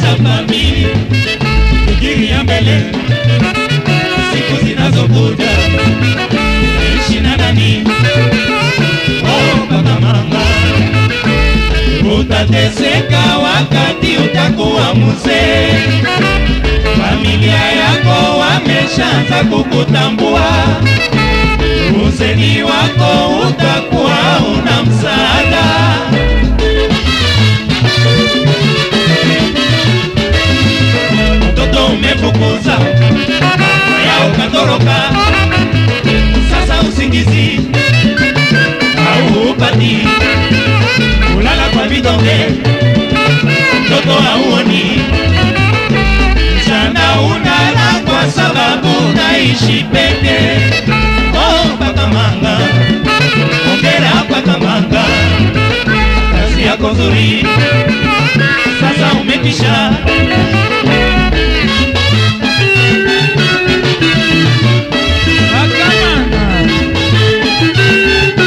kuanzisha famili, fikiria mbele siku zinazokuja, ishi na nani? Oh, kaka mama, utateseka wakati utakuwa mzee. Familia yako wameshaanza kukutambua, uzeni wako utakuwa una msaada. Mtoto umefukuza ya ukatoroka, sasa usingizi au upati, kulala kwa vidonge, mtoto hauoni mchana unala kwa sababu naishi peke. Oh, paka manga, ongera paka manga, kazi yako nzuri, sasa umetisha